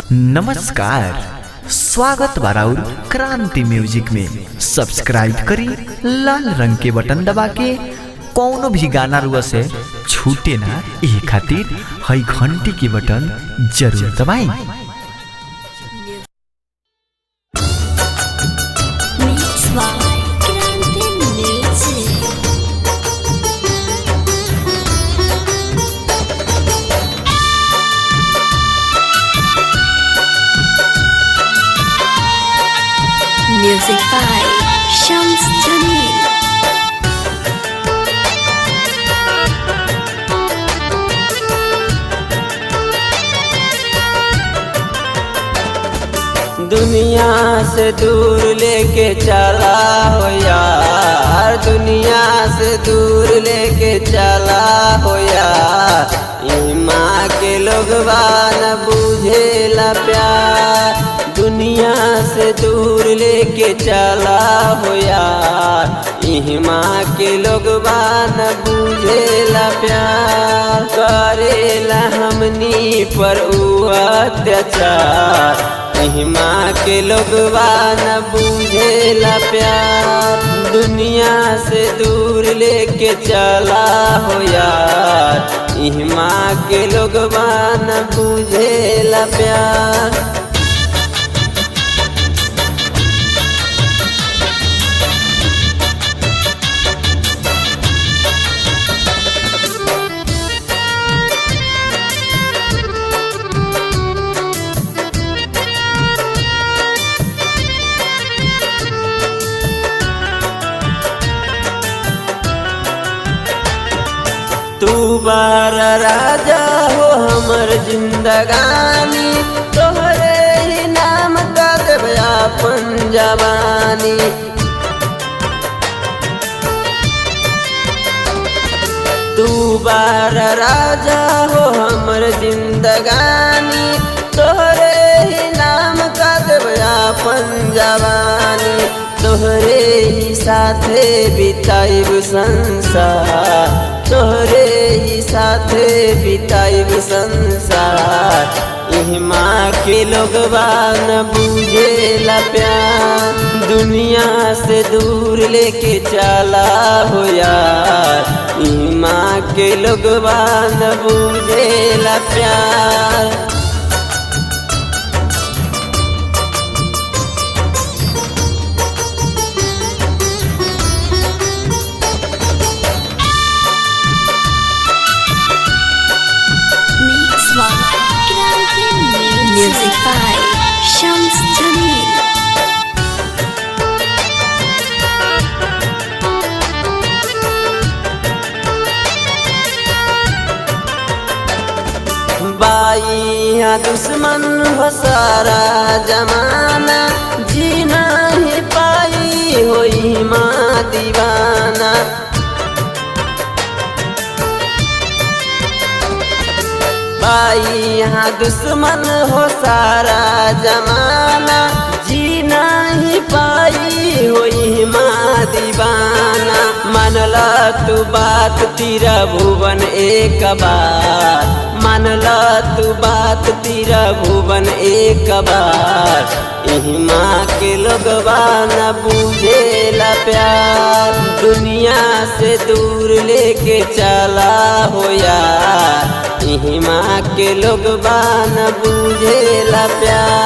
नमस्कार स्वागत बाराउर क्रांति म्यूजिक में सब्सक्राइब करी लाल रंग के बटन दबा के कौनो भी गाना रुआ से छूटे ना ये खातिर हई घंटी के बटन जरूर दबाई Mix by Grande Music. Music by Shams Jamil. दुनिया से दूर लेके चला हो यार दुनिया से दूर लेके चला हो यार ई माँ के लोग न बुझेला प्यार दुनिया से दूर लेके चला हो यार ई माँ के लोग न बुझेला प्यार करेला हमनी पर उ अत्याचार महिमा के लोग न बुझेला प्यार दुनिया से दूर लेके चला हो यार महिमा के लोग न बुझेला प्यार तू बार राजा हो हमर जिंदगानी तोहरे ही नाम का देव अपन जवानी तू बार राजा हो हमर जिंदगानी तोहरे ही नाम का देव अपन जवानी तोहरे ही साथे बिताइब संसार तोहरे ही साथे बिताइब संसार यही माँ के लोग न बुझेला प्यार दुनिया से दूर लेके चला हो यार यही माँ के लोग न बुझेला प्यार Mix by Grande Music. Music by Shams Jamil. बाई या दुश्मन हो सारा जमाना जीना ही पाई होई माँ दीवाना बाई यहाँ दुश्मन हो सारा जमाना जीना ही पाई होई माँ दीवाना मानला तू बात तीरा भुवन एक बार मानला तू बात तीरा भुवन एक बार यही माँ के लोग न बुझेला प्यार दुनिया से दूर लेके चला हो यार यही माँ के लोग न बुझेला प्यार